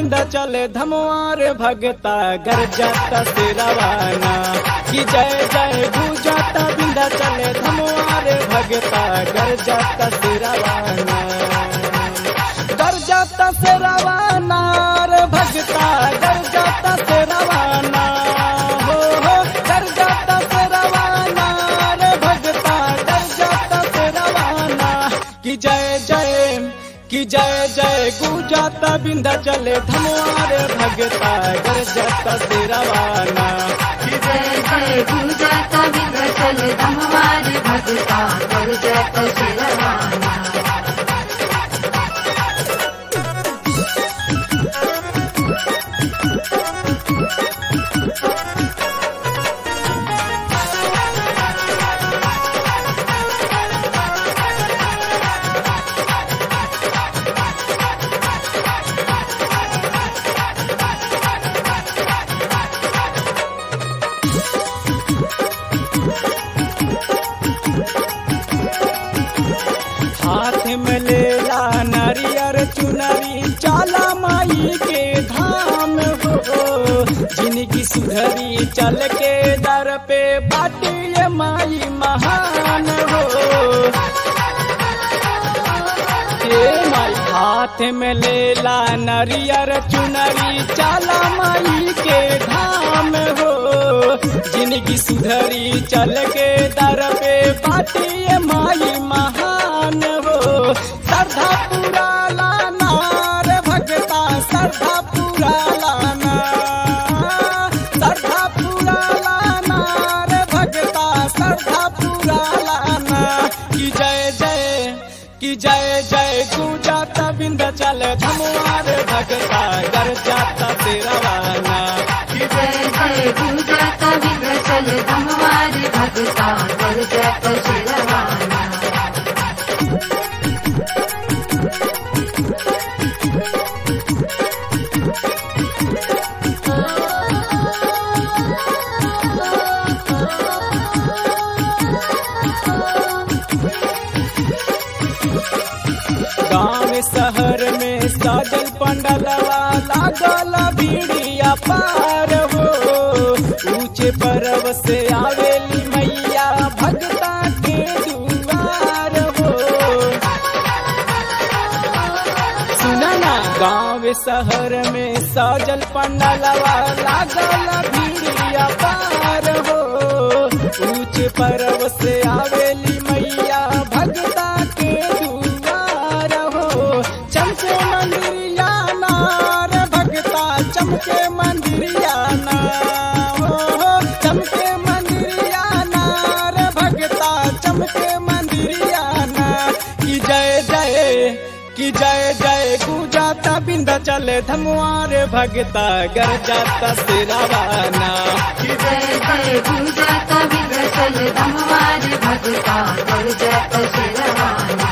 बिंदा चले धमवार भगता गर जाता से रवाना कि जय जय गुजाता बिंदा चले धमवार भगता गर जाता से रवाना गर जाता से रवाना रे भगता गर जाता से रवाना हो हो गर जाता से रवाना रे भगता गर जाता से रवाना कि जय जय कि जय जय गुजाता बिंदा चले धमवार भगता गर जाता से रवाना कि जय जय गुंजाता विंध्याचल धमवार भगता कर जय श्री रवाना हाथ में लेला नरियर चुनरी चाला माई के धाम हो जिनकी सुधरी चल के दर पे बाटी ये माई महान हो हे माई हाथ में लेला नरियर चुनरी चाला माई के धाम हो जिनकी सुधरी चल के दर पे बाटी ये माई महान हो श्रद्धा पूरा लाना रे भगता श्रद्धा पूरा लाना श्रद्धा पूरा लाना रे भगता श्रद्धा पूरा लाना कि जय जय कि जय जय गुजाता बिंद चल धमुआर भगता गर जाता तेरा वाना कि जय जय गुंजाता विंध्याचल धमवार भगता कर जय श्री रवाना गांव शहर में साजल पंडलवा लागल भीड़िया पार हो ऊंचे पर्व से आवेली मैया भगता के दुआर हो सुना ना गांव शहर में साजल पंडलवा लागल भीड़िया पार हो ऊंचे पर्व से आवेली मैया भगता के दुआर हो चमके मंदिरिया नार भगता चमके मंदिरिया ना हो चमके मंदिरिया नार भगता चमके मंदिरिया ना कि जय जय कि जय जय गुजाता बिंदा चले धमुआर भगता गर जाता से रवाना कि जय जय गुंजाता विंध्याचल धमवार भगता कर जय श्री रवाना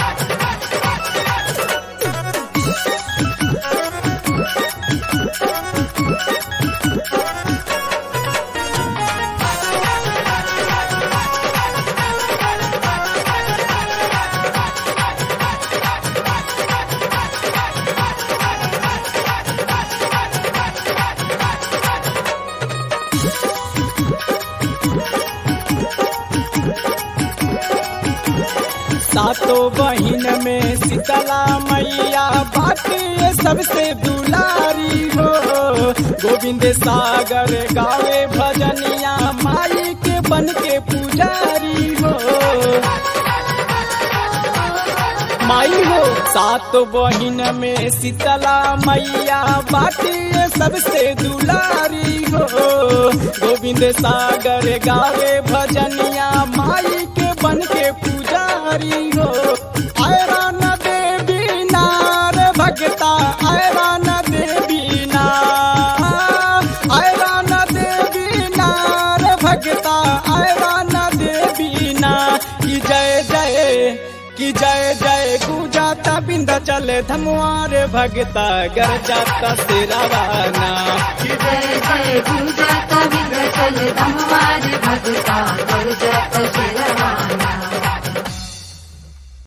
सातों बहिन में शीतला मैया बाटी ये सबसे दुलारी हो गोविंद सागर गावे भजनिया माई के बन के पुजारी हो माई हो सात बहिन में शीतला मैया बाटी ये सबसे दुलारी हो गोविंद सागर गावे भजनिया माई के बन के पुजारी हो आयरा न देवी नार भगता आयरा न देवी नार आयरा न देवी नार भगता आयरा न देवी ना कि जय जय कि जय जय गुजाता बिंदा चले धमुआर भगता गर जाता से रवाना कि जय जय गुंजाता विंध्याचल धमवार भगता कर जय श्री